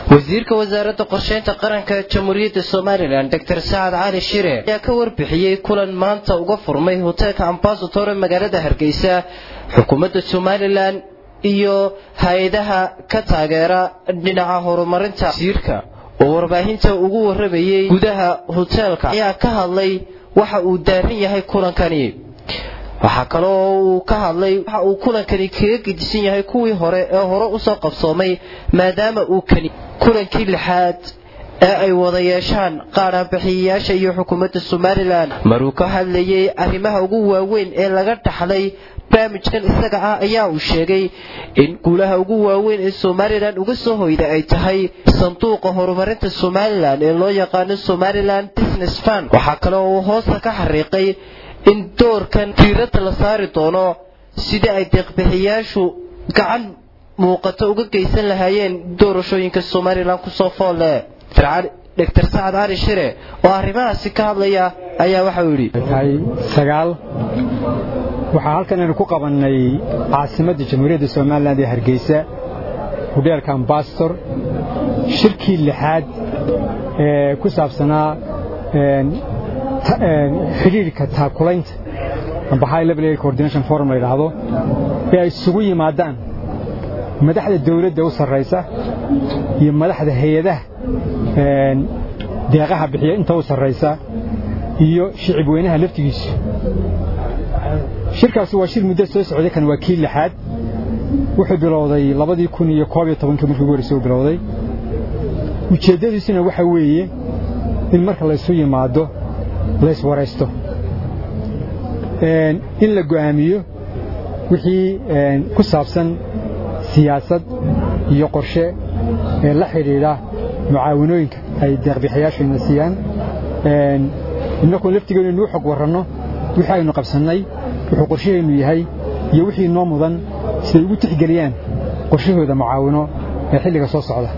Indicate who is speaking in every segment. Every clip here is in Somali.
Speaker 1: wasiirka wasaaradda qorsheynta qaranka jamhuuriyadda somalilan doctor sacad cali shire ayaa ka warbixiyey kulan maanta uga furmay hoteelka ambasator ee magaalada hargeysa xukuumadda somalilan iyo hay-adaha ka taageera dhinaca horumarinta wasiirka oo warbaahinta ugu waramayey gudaha hoteelka ayaa ka hadlay waxa uu daaran yahay kulankani waxaa kale oo uu ka hadlay waxa uu kulankani kaga gedisan yahay kuwii hore ee hore usoo qabsoomay maadaama uu kani kulankii lixaad ee ay wada yeeshaan qaadhaanbixiyayaasha iyo xukuumadda somalilan maruu ka hadlayey arrimaha ugu waaweyn ee laga dhaxlay barnaamijkan isaga ah ayaa uu sheegay in guulaha ugu waaweyn ee somalilan uga soo hoyda ay tahay sanduuqa horumarinta somalilan ee loo yaqaano somalilan business fund waxaa kale oo uu hoosta ka xariiqay in doorkan diiradda la saari doono sidii ay deeqbixiyaashu gacan muuqato uga geysan lahaayeen doorashooyinka somalilan kusoo foolle doctor sacad cali shire oo arrimahaasi ka hadlaya ayaa waxa uu yidhi
Speaker 2: sagaal waxaa halkan aynu ku qabannay caasimadda jamhuuriyadda somalilan ee hargeysa hudheelka ambasador shirkii lixaad ee ku saabsanaa xidhiirka taakulaynta amba high level air coordination forum la yidhaahdo ee ay isugu yimaadaan madaxda dawladda u sarraysa iyo madaxda hay-adaha deeqaha bixiya inta u sarraysa iyo shicib weynaha laftigiisu shirkaasi waa shir muddo soo socday kan waa kii lixaad wuxuu bilowday labadii kun iyo koob iyo tobankii markii ugu horreysay uu bilowday ujeeddadiisuna waxa weeye in marka laysu yimaado layswaraysto in la go'aamiyo wixii ku saabsan siyaasad iyo qorshe ee la xidhiidha mucaawanooyinka ay deeqbixiyaashu ina siiyaan innakuun laftigeenu inuu xog warranno wixii aynu qabsannay wuxuu qorshaheennu yahay iyo wixii noo mudan siday ugu tixgeliyaan qorshahooda mucaawino ee xilliga soo socda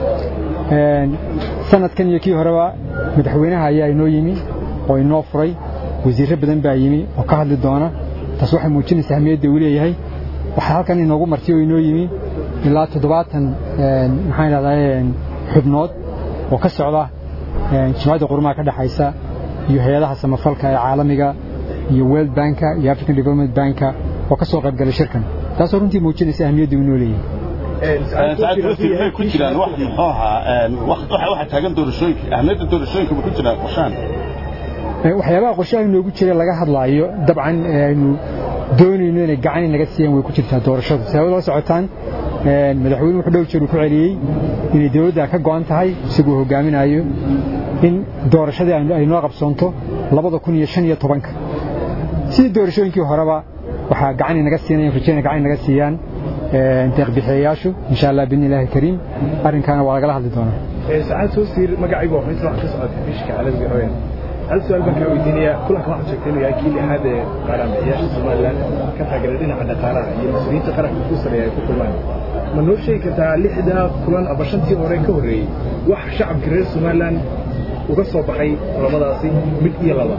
Speaker 2: sanadkan iyo kii horeba madaxweynaha ayaa inoo yimi oo inoo furay wasiirro badan baa yimi oo ka hadli doona taas waxay muujinaysaa ahmiyadda uu leeyahay waxaa halkan inoogu marti oo inoo yimi ilaa toddobaatan maxaan idhahdaa xubnood oo ka socda jimcadda qurumaha ka dhexaysa iyo hay-adaha samafalka ee caalamiga iyo world banka iyo african development banka oo ka soo qaybgalay shirkan taasoo runtii muujinaysa ahmiyadda uu inoo leeyahay
Speaker 3: ku jiraan wax muxuu ahaa waxa taagan doorashooyinka ahmiyadda doorashooyinka ma ku jiraan qorshahan
Speaker 2: waxyaabaha qorshaha inoogu jira laga hadlaayo dabcan aynu doonayno inay gacan inaga siiyaan way ku jirtaa doorashadu sabab la socotaan madaxweyne wuxuu dhow jeer uu ku celiyey inay dawladda ka go'an tahay isagoo hogaaminayo in doorashadii ay noo qabsoonto labada kun iyo shan iyo tobanka sidii doorashooyinkii horeba waxaa gacan inaga siinayaan rajayna gacan inaga siiyaan deeqbixiyayaashu insha allah biidni illaahi kariim arrinkaana waa lagala hadli doonaa
Speaker 4: saacad soo siir magacaygu waa xubinta wax ka socota bishka caalamiga hooyan hal su-aal baan kaa weydiinayaa kulanka waxaad sheegtay inuu yahay kii lixaad ee qaaraanbixiyaasha somalilan ka taageera dhinaca dhaqaalaha iyo mas-uuliyiinta qaranka ku sareeya ay ku kulmaan ma noo sheegi kartaa lixdaa kulan aba shantii hore ka horreeyey wax shacabka reer somalilan uga soo baxay kulamadaasi mid iyo laba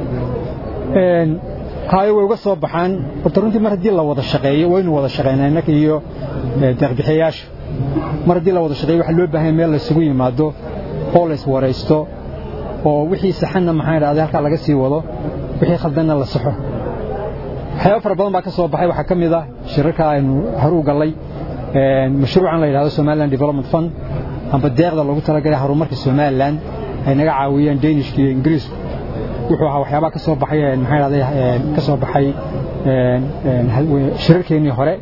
Speaker 2: haayo way uga soo baxaan horta runtii mar haddii la wada shaqeeyo waynu wada shaqaynaa innaka iyo deeqbixiyayaasha mar haddii la wada shaqeeyo waxaa loo baahanya meel laysugu yimaado oo la iswaraysto oo wixii saxanna maxaa idhahday halkaa laga sii wado wixii khaldanna la saxo waxyaaba fara badan baa ka soo baxay waxaa ka mid ah shirarka aynu haruu gallay mashruucan la yidhahdo somaliland development fund amba deeqda loogu talagalay horumarka somaliland ay naga caawiyeen danishka iyo ingiriisku wuxuu ahaa waxyaabaha ka soo baxay maxaa idhahday ka soo baxay shirarkeennii hore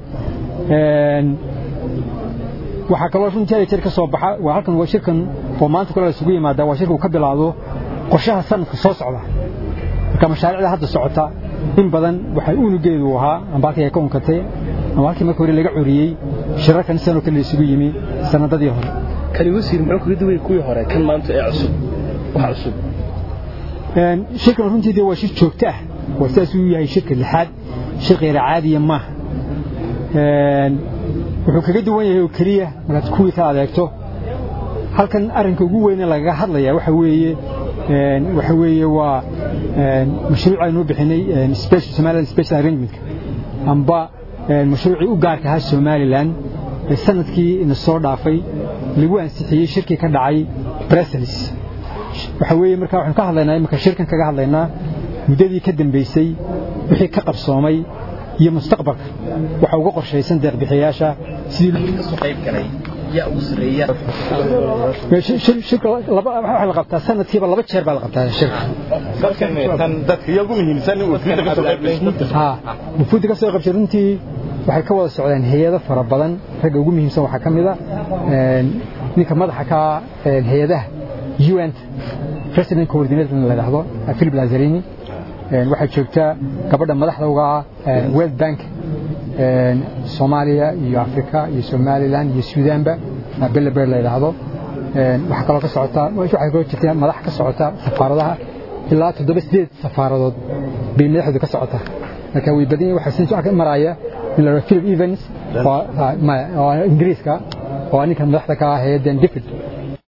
Speaker 2: waxaa kaloo runtii hada jeer ka soo baxa waa halkan waa shirkan oo maanta kule la isugu yimaada waa shirka uu ka bilaado qorshaha sanadka soo socda marka mashaariicda hadda socota in badan waxay unugeedu ahaa amba halkii ay ka unkatay ama halkii marka hore laga curiyey shirarkan sanoo kale la isugu yimi sanadadii hore
Speaker 5: kani wasiir muxuu kaga duway kuwii hore kan maanta ee cusub wax cusub
Speaker 2: shirkan runtii dee waa shir joogto ah waa sidaas uu yahay shirka lixaad shir kheyra caadiya maaha wuxuu kaga duwan yahay oo keliya markaad kuwii ka adeegto halkan arrinka ugu weyne lagaga hadlaya waxa weeye waxa weeye waa mashruuc aynu bixinay special somaliland special arrangementka amba mashruucii u gaarka ahaa somaliland ee sanadkii ina soo dhaafay lagu ansixiyey shirkii ka dhacay brussels waxa weeye marka waxaan ka hadlaynaa imika shirkan kaga hadlaynaa muddadii ka dambaysay wixii ka qabsoomay iyo mustaqbalka waxa uga qorshaysan deeqbixiyayaasha sidii
Speaker 1: ka soo qayb galay yaa ugu sareeya
Speaker 2: shirka waxa la qabtaa sanadkiiba laba jeer baa la qabtaa shirka
Speaker 3: dadkan tan dadka iyagu muhiimsan in wakiilada ka soo qayb gashay
Speaker 2: ها وفود ka soo qabshay runtii waxay ka wada socdeen hay'ado fara badan ragga ugu muhiimsan waxa kamid ah een ninka madaxa ka een hay'adaha UN President Coordinator la yiraahdo Philip Lazzarini een waxa joogta gabadha madaxda uga ah World Bank een Soomaaliya iyo Afrika iyo Somaliland iyo Suudaanba Bella Bear la yiraahdo een waxa kaloo ka socota waxa kaloo jirta madax ka socota safaaradaha ilaa toddoba sideed safaaradood bay madaxdu ka socotaa marka way badan yihiin waxa sinto ka maraya in la Philip Evans oo ingiriiska oo ninka madaxda ka ah hay'adan David